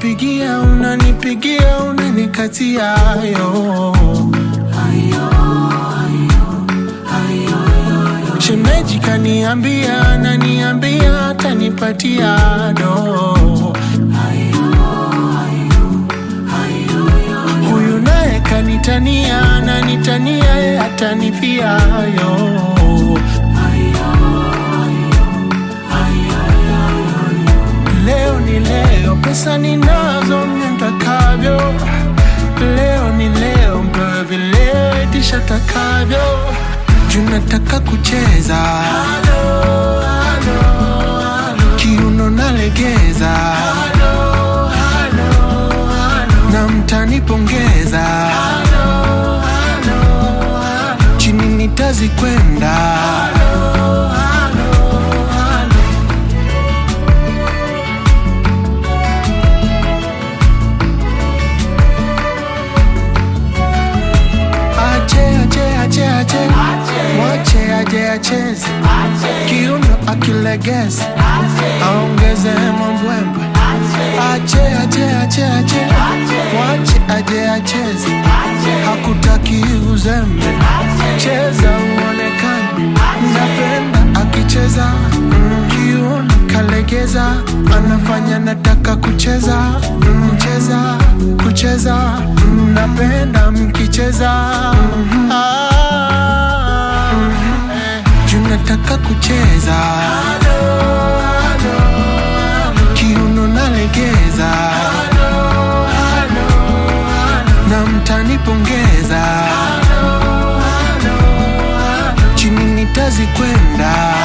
unanipigia unanipigia unanikatia yo shemeji kaniambia naniambia atanipatia do huyu naye kanitania nanitania ye atanifia yo leo ni leo pesa ninazo mnentakavyo leo ni leo mpewe vileo itisha takavyo junataka kucheza kiuno nalegeza na mtanipongeza chini nitazikwenda ache ache ache ache mwache aje acheze kiuno akilegeza aongeze mambwembwe ache ache ache ache mwache aje acheze hakutaki uzembe cheza uonekane napenda akicheza mm, kiuno kalegeza anafanya nataka kucheza mm, kucheza kucheza mm, napenda mkicheza mm, ah, eh, juu nataka kucheza kiuno nalegeza na mtanipongeza chini nitazikwenda